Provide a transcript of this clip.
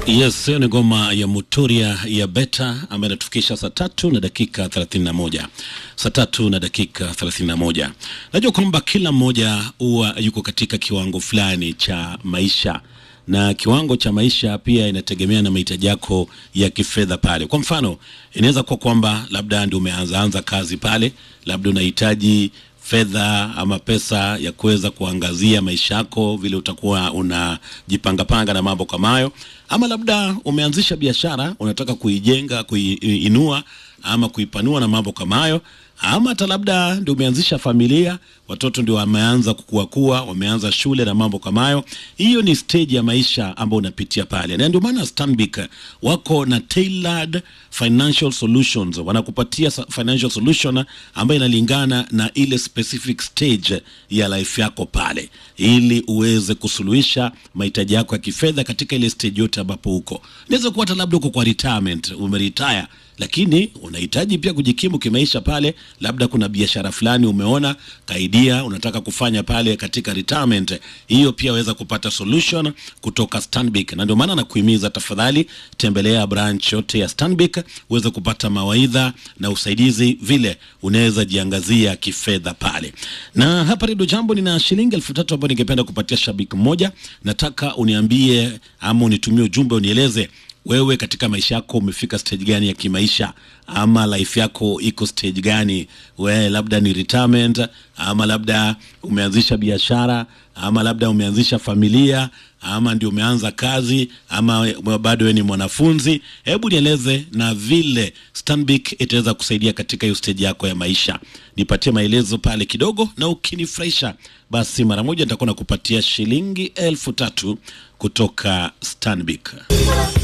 Yes, hiyo ni ngoma ya Muturia ya Beta ambayo inatufikisha saa tatu na dakika 31. Saa tatu na dakika 31. Najua kwamba kila mmoja huwa yuko katika kiwango fulani cha maisha na kiwango cha maisha pia inategemea na mahitaji yako ya kifedha pale. Kwa mfano, inaweza kuwa kwamba labda ndio umeanza anza kazi pale, labda unahitaji fedha ama pesa ya kuweza kuangazia maisha yako vile utakuwa unajipangapanga na mambo kama hayo, ama labda umeanzisha biashara unataka kuijenga, kuiinua ama kuipanua na mambo kama hayo, ama hata labda ndio umeanzisha familia, watoto ndio wameanza kukuakua, wameanza shule na mambo kama hayo. Hiyo ni stage ya maisha ambayo unapitia pale, na ndio maana Stanbic wako na tailored financial solutions, wanakupatia sa- financial solution ambayo inalingana na ile specific stage ya life yako pale, ili uweze kusuluhisha mahitaji yako ya kifedha katika ile stage yote ambapo uko. Inaweza kuwa hata labda uko kwa retirement, umeretire lakini unahitaji pia kujikimu kimaisha pale, labda kuna biashara fulani umeona kaidia unataka kufanya pale katika retirement, hiyo pia waweza kupata solution kutoka Stanbic, na ndio maana nakuhimiza tafadhali, tembelea branch yote ya Stanbic uweze kupata mawaidha na usaidizi vile unaweza jiangazia kifedha pale. Na hapa Redio Jambo nina shilingi elfu tatu ambayo ningependa kupatia shabiki mmoja. Nataka uniambie ama unitumie ujumbe unieleze wewe katika maisha yako umefika stage gani ya kimaisha ama life yako iko stage gani we labda ni retirement ama labda umeanzisha biashara ama labda umeanzisha familia ama ndio umeanza kazi ama we- bado wewe ni mwanafunzi hebu nieleze na vile Stanbic itaweza kusaidia katika hiyo stage yako ya maisha nipatie maelezo pale kidogo na ukinifurahisha basi mara moja nitakuwa nakupatia shilingi elfu tatu kutoka Stanbic